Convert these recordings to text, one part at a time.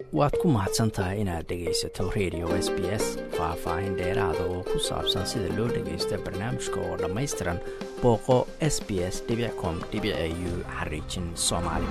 waad ku mahadsan tahay inaad dhegaysato radio s b s faah-faahin dheeraada oo ku saabsan sida loo dhagaysto barnaamijka oo dhammaystiran booqo s b s com u xariijin soomaali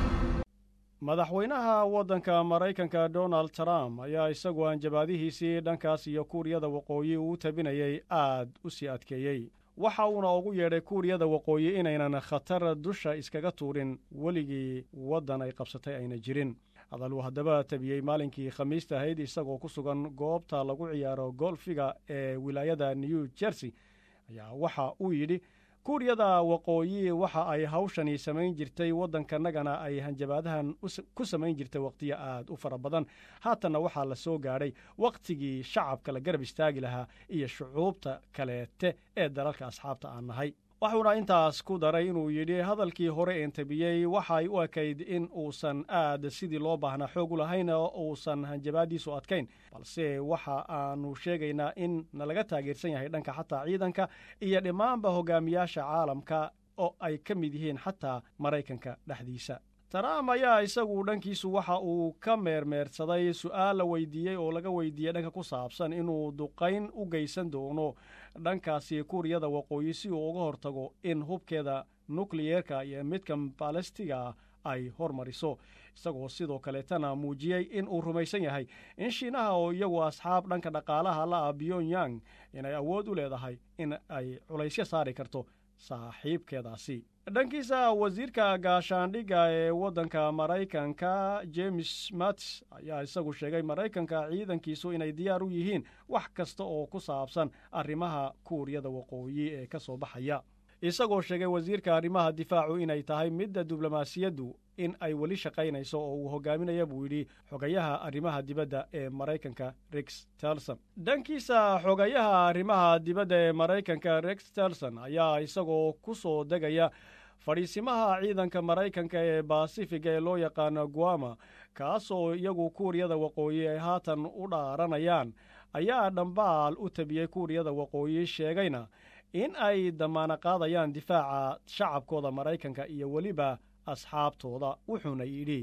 madaxweynaha waddanka maraykanka donald trump ayaa isagu hanjabaadihiisii dhankaas iyo kuuriyada waqooyi uu tabinayay aad u sii adkeeyey waxa uuna ugu yeedhay kuuriyada waqooyi inaynan khatar dusha iskaga tuurin weligii waddan ay qabsatay ayna jirin hadal uu haddaba tabiyey maalinkii khamiista ahayd isagoo ku sugan goobta lagu ciyaaro golfiga ee wilaayada new jersey ayaa waxa uu yidhi kuuriyada waqooyi waxa ay hawshani samayn jirtay waddankanagana ay hanjabaadahan ku samayn jirtay wakhtiyo aad u fara badan haatanna waxaa la soo gaadhay wakhtigii shacabka la garab istaagi lahaa iyo shucuubta kaleete ee dalalka asxaabta aan nahay wuxuuna intaas ku daray inuu yidhi hadalkii hore een tabiyey waxay u ekayd in uusan aad sidii loo baahnaa xoog u lahayn oo uusan hanjabaadiisu adkayn balse waxa aanu sheegaynaa in nalaga taageersan yahay dhanka xataa ciidanka iyo dhammaanba hogaamiyaasha caalamka oo ay ka mid yihiin xataa maraykanka dhexdiisa trump ayaa isagu dhankiisu waxa uu ka meermeersaday su'aal la weydiiyey oo laga weydiiyey dhanka ku saabsan inuu duqayn u geysan doono dhankaasi kuuriyada waqooyi si uu uga hortago in hubkeeda nukliyeerka iyo midka balastiga ay hormariso isagoo sidoo kaleetana muujiyey in uu rumaysan yahay in shiinaha oo iyagu asxaab dhanka dhaqaalaha la ah pyongyang inay awood u leedahay in ay culaysyo saari karto saaxiibkeedaasi dhankiisa wasiirka gaashaandhigga ee waddanka maraykanka james mattis ayaa isagu sheegay maraykanka ciidankiisu inay diyaar u yihiin wax kasta oo ku saabsan arrimaha kuuriyada waqooyi ee ka soo baxaya isagoo sheegay wasiirka arrimaha difaacu inay tahay midda diblomaasiyaddu in ay weli shaqaynayso oo uu hogaaminaya buu yidhi xogayaha arrimaha dibadda ee maraykanka rex telson dhankiisa xogayaha arrimaha dibadda ee maraykanka rex telson ayaa isagoo ku soo degaya fadhiisimaha ciidanka maraykanka ee basifiga ee loo yaqaano guama kaasoo iyagu kuuriyada waqooyi ay haatan u dhaaranayaan ayaa dhambaal u tabiyey kuuriyada waqooyi sheegayna in ay damaana qaadayaan difaaca shacabkooda maraykanka iyo weliba asxaabtooda wuxuuna yidhi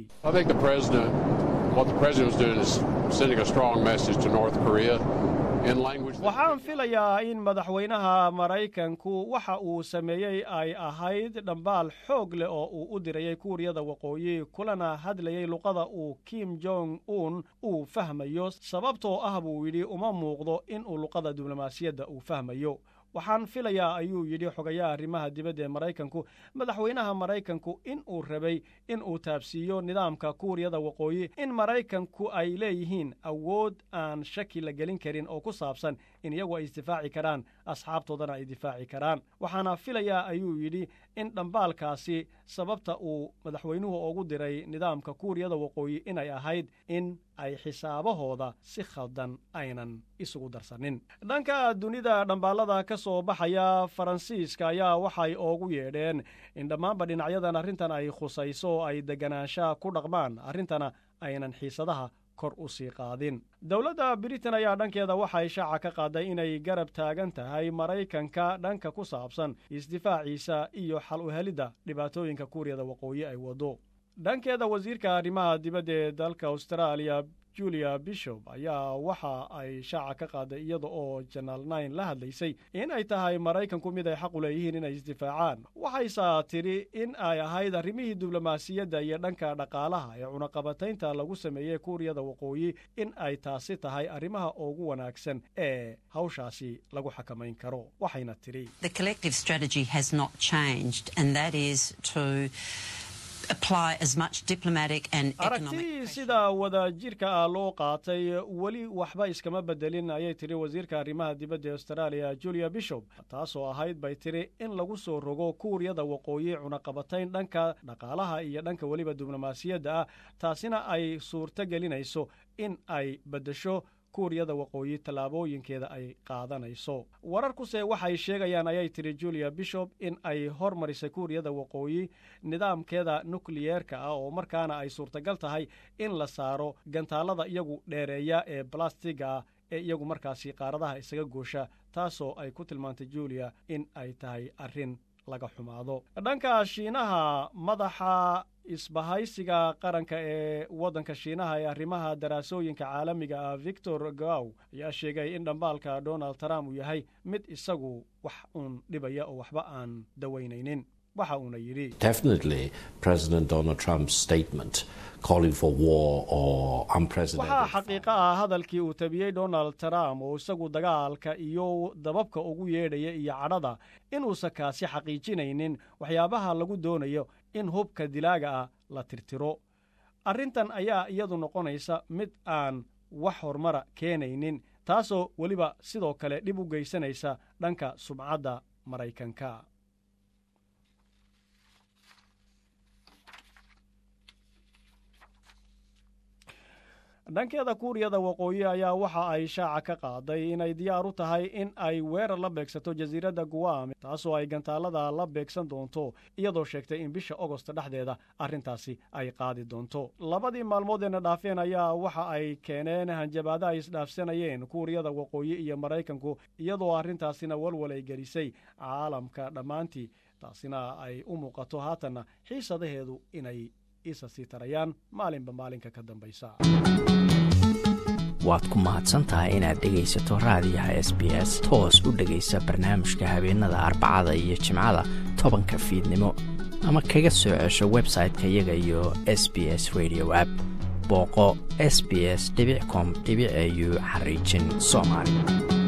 waxaan filayaa in madaxweynaha maraykanku waxa uu sameeyey ay ahayd dhambaal xoog leh oo uu u dirayay kuuriyada waqooyi kulana hadlayay luqada uu kim jong un uu fahmayo sababtoo ah buu yidhi uma muuqdo inuu luqada diblomaasiyadda uu fahmayo waxaan filayaa ayuu yidhi xogayaha arrimaha dibadda ee maraykanku madaxweynaha maraykanku in uu rabay in uu taabsiiyo nidaamka kuuriyada waqooyi in maraykanku ay leeyihiin awood aan shaki la gelin karin oo ku saabsan in iyagu ay isdifaaci karaan asxaabtoodana ay difaaci karaan waxaana filayaa ayuu yidhi in dhambaalkaasi sababta uu madaxweynuhu ugu diray nidaamka kuuriyada waqooyi inay ahayd in ay xisaabahooda si khaldan aynan isugu darsanin dhanka dunida dhambaalada ka soo baxaya faransiiska ayaa waxay oogu yeedheen in dhammaanba dhinacyadan arrintan ay khusayso ay deganaanshaha ku dhaqmaan arrintana aynan xiisadaha kor u sii qaadin dowladda britain ayaa dhankeeda waxay shaaca ka qaaday inay garab taagan tahay maraykanka dhanka ku saabsan isdifaaciisa iyo xal u helidda dhibaatooyinka kuuriyada waqooyi ay waddo dhankeeda wasiirka arrimaha dibadda ee dalka austraaliya julia bishop ayaa waxa ay shaaca ka qaaday iyada oo janaal nine la hadlaysay in ay tahay maraykanku mid ay xaq u leeyihiin inay isdifaacaan waxayse tidhi in ay ahayd arrimihii diblomaasiyadda iyo dhanka dhaqaalaha ee cunaqabataynta lagu sameeyey kuuriyada waqooyi in ay taasi tahay arrimaha ugu wanaagsan ee hawshaasi lagu xakamayn karo waxayna tidhi aragtidii sida wadajirka ah loo qaatay weli waxba iskama bedelin ayay tidhi wasiirka arrimaha dibadda ee austraaliya julia bishop taasoo ahayd bay tidhi in lagu soo rogo kuuriyada waqooyi cunaqabatayn dhanka dhaqaalaha iyo dhanka weliba diblomaasiyadda ah taasina ay suurto gelinayso in ay beddesho kuuriyada waqooyi tallaabooyinkeeda ay qaadanayso wararkuse waxay sheegayaan ayay tidhi julia bishop in ay hormarisay kuuriyada waqooyi nidaamkeeda nukliyeerka ah oo markaana ay suurtagal tahay in la saaro gantaalada iyagu dheereeya ee balastiga ah ee iyagu markaasi qaaradaha isaga goosha taasoo ay ku tilmaantay julia in ay tahay arrin laga xumaado dhanka shiinaha madaxa isbahaysiga qaranka ee waddanka shiinaha ee arrimaha daraasooyinka caalamiga ah victor gow ayaa sheegay in dhambaalka donald trump uu yahay mid isagu wax uun dhibaya oo waxba aan dawaynaynin waxa uuna yidhi waxaa xaqiiqo ah hadalkii uu tabiyey donald trump oo isagu dagaalka iyo dababka ugu yeedhaya iyo cadhada inuusan kaasi xaqiijinaynin waxyaabaha lagu doonayo in hubka dilaaga ah la tirtiro arrintan ayaa iyadu noqonaysa mid aan wax horumara keenaynin taasoo weliba sidoo kale dhib u geysanaysa dhanka sumcadda maraykanka dhankeeda kuuriyada waqooyi ayaa waxa ay shaaca ka qaaday inay diyaar u tahay in ay weerar la beegsato jasiiradda guam taasoo ay gantaalada la beegsan doonto iyadoo sheegtay in bisha ogost dhexdeeda arrintaasi ay qaadi doonto labadii maalmoodeenna dhaafeen ayaa waxa ay keeneen hanjabaada ay isdhaafsanayeen kuuriyada waqooyi iyo maraykanku iyadoo arrintaasina walwal ay gelisay caalamka dhammaantii taasina ay u muuqato haatanna xiisadaheedu inay isa sii tarayaan maalinba maalinka ka dambaysa waad ku mahadsantahay inaad dhegaysato raadiyaha s b s toos u dhegaysa barnaamijka habeenada arbacada iyo jimcada tobanka fiidnimo ama kaga soo cesho website-ka iyaga iyo s b s radio app booqo s b s com au xariijin soomaali